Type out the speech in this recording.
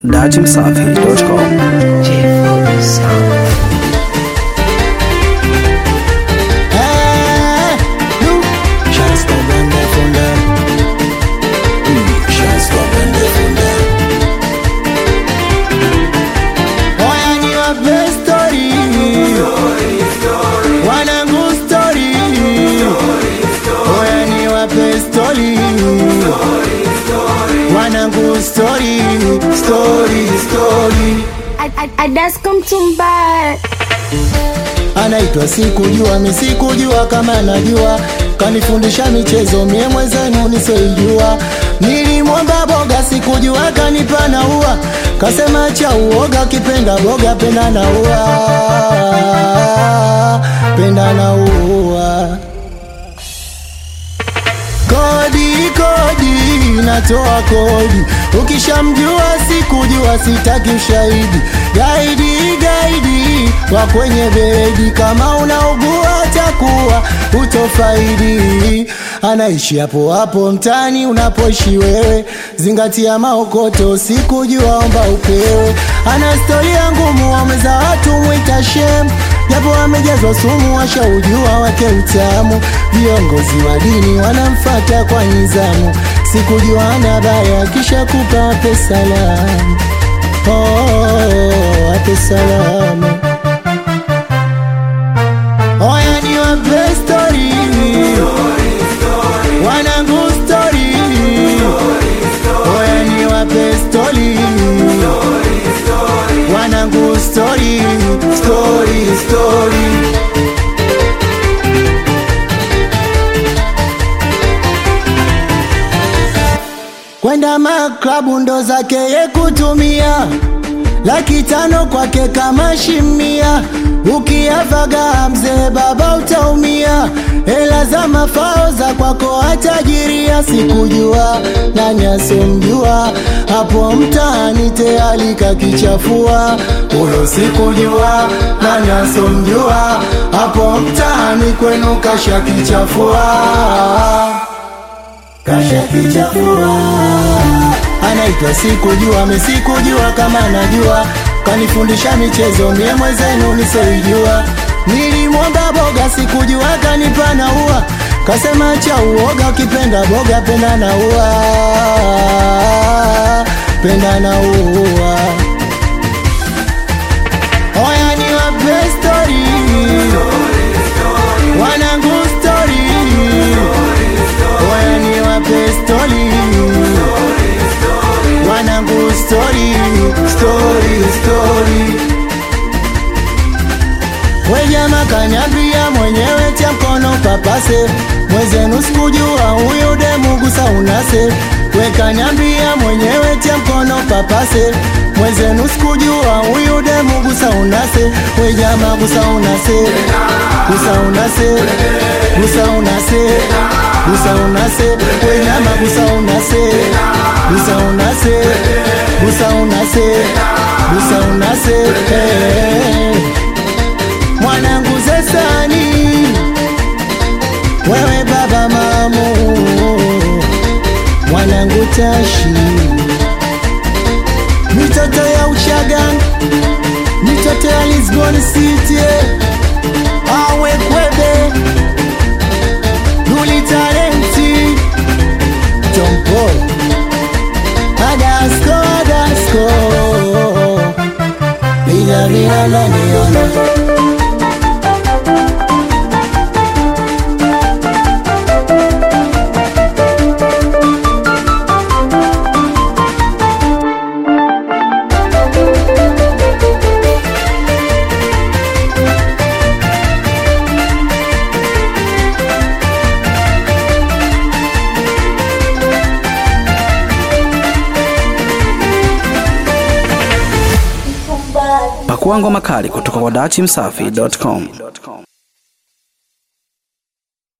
dajimsafi.com Story, story, story. Adaskomtumba Anaitwa sikujua, mi sikujua kama najua, kanifundisha michezo mie mwenzenu nisoijua. Nilimwomba boga, sikujua kanipa na ua, kasema cha uoga, kipenda boga penda na ua, penda na ua. Kodi kodi, natoa kodi, ukishamjua sikujua, sitaki ushahidi. Gaidi gaidi wa kwenye bedi, kama unaugua takuwa utofaidi. Anaishi hapo hapo mtani unapoishi wewe, zingatia maokoto, sikujua omba upewe. Ana storia ngumu, wameza watu mwita shem japo amejazwa sumu, washaujua wake utamu. Viongozi wa dini wanamfata kwa nizamu, sikujua ana baya, kisha kupa wape salamu. Oh, wape salamu. Oya ni wape story, wanangu story. Oya ni wape story, wanangu story, story, story. kwenda maklabu ndo zake ye kutumia laki tano kwake kama shimia, ukiavaga mzee baba utaumia, hela za mafao za kwako atajiria. Sikujua nani asomjua hapo mtaani tayari kakichafua, huyo sikujua nani asomjua hapo mtaani kwenu kashakichafua kashakichafua anaitwa sikujua, mesikujua kama najua, kanifundisha michezo mie mwenzenu nisoijua. Nilimwomba boga, sikujua kanipa na ua, kasema cha uoga, ukipenda boga penda na ua, penda na ua. Oya ni wape story, wanangu story, oya ni wape story wanangu story, story, story. Wejama kanyambia mwenyewe tia mkono papase, mwezenu sikujua huyu demu gusa unase. Wekanyambia mwenyewe tia mkono papase, mwezenu sikujua huyu demu gusa unase. Wejama gusa unase, gusa unase, gusa unase, gusa unase. Wejama gusa unase, gusa unase, gusa unase, gusa unase. Hey. Mwanangu zesani, wewe baba mamu, mwanangu tashi, mitoto ya Uchaga, mitoto ya Lisbon City, awe kwebe Duli talenti Tomboy Adasko Adasko Bila bila la niona Pakua ngoma kali kutoka kwa dachimsafi.com.